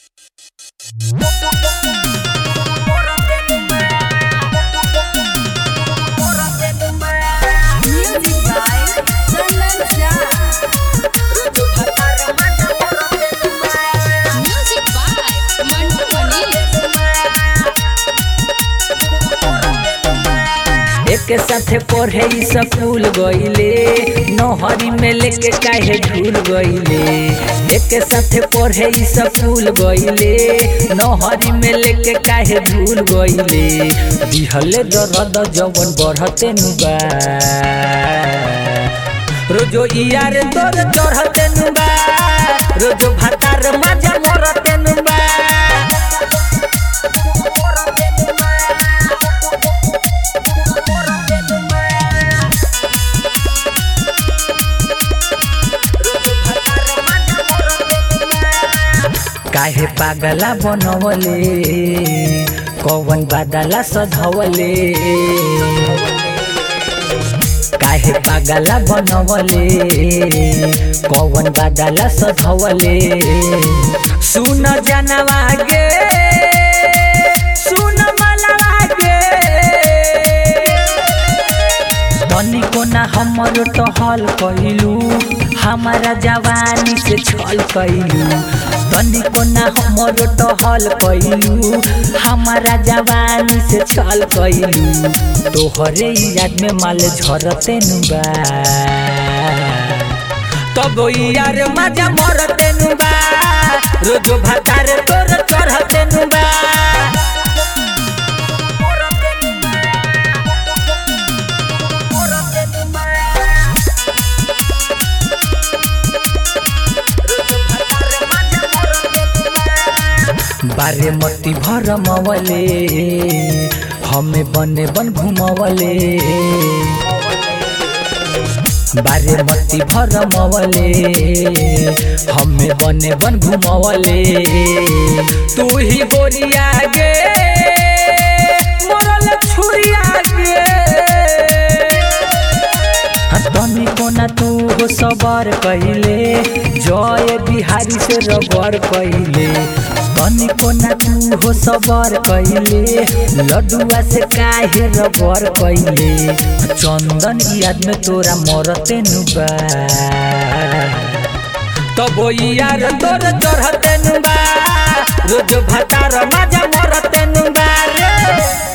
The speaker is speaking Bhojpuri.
Music by Chandan Jha. Music by Mantu Mani. एक साथे पढ़े ई स्कूल गईले नहरी में लेके काहे झूल गईले एक साथे पढ़े ई स्कूल गईले नहरी में लेके काहे झूल गईले दिहले दर्द जवन बढ़ते नुबा रोजो यार तोर चढ़ते नुबा रोजो भातार मजा मरते नुबा काहे पागला बनवले कौन बादला सधवले काहे पागला बनवले कौन बादला सधवले सुन जानवा गे सुन मलवा गे तनिको ना हमर टहल कइलू हमारा जवानी से छल कइलू तनिको ना हमर टहल कइलू हमारा जवानी से छल कइलू तोहरे याद में माल झरते नुबा तब यार मजा मरते नुबा रोजो भातार तोर चढ़ते नुबा बारे मती भर मवले हमें बने बन घुमवले बारे मती भर मवले हमें बने बन घुमवले तू ही गोरिया गे मरल छुरिया गे तनी कोना तू हो सबर कहिले जय बिहारी से रबर कहिले तनी कोना तू हो सबर कहिले लडुआ से काहे रबर कहिले चंदन याद में तोरा मरते नुबा तब यार तोर चढ़ते नुबा रोज भातार मजा मरते नुबा रे